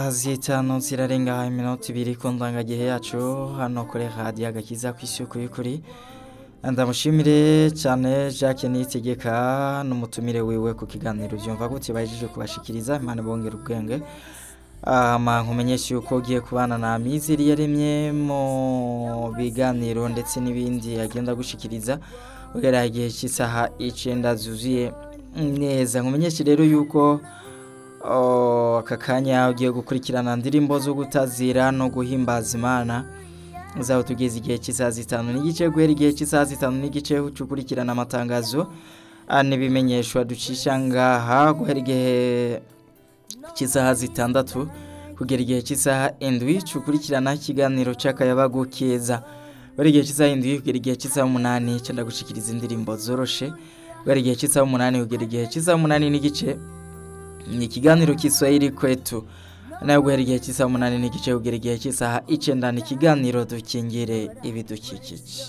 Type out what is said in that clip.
zitanu zirarenga iminota ibiri ku ndangagihe yacu hano kuri radiyo agakiza ku isuku y'ukuri ndamushimire cyane jacques niyitegeka n'umutumire wiwe ku kiganiro byumva gutya bahejeje kubashikiriza imana bongera ubwenge nkumenyesha yuko ugiye kubana na miziri yaremye mu biganiro ndetse n'ibindi agenda gushikiriza ugerera igihe cy'isaha icyenda zuzuye neza nkumenyesha rero yuko aka kanya ugiye gukurikirana indirimbo zo gutazira no guhimbaza imana uzaba tugeze igihe cy'isaha zitanu n'igice guhera igihe cy'isaha zitanu n'igice ukurikirana amatangazo n'ibimenyeshwa ducisha ngaha guhera igihe cy'isaha zitandatu kugera igihe cy'isaha indwi ukurikirana ikiganiro cy'akayabagu keza guhera igihe cy'isaha indwi kugera igihe cy'isaha umunani cyenda gushyikiriza indirimbo zoroshe guhera igihe cy'isaha umunani kugera igihe cy'isaha umunani n'igice ni ikiganiro cy'iswahili kwetu nawe guhera igihe cy'isaha umunani n'igice kugera igihe cy'isaha icyenda ni ikiganiro dukingire ibidukikije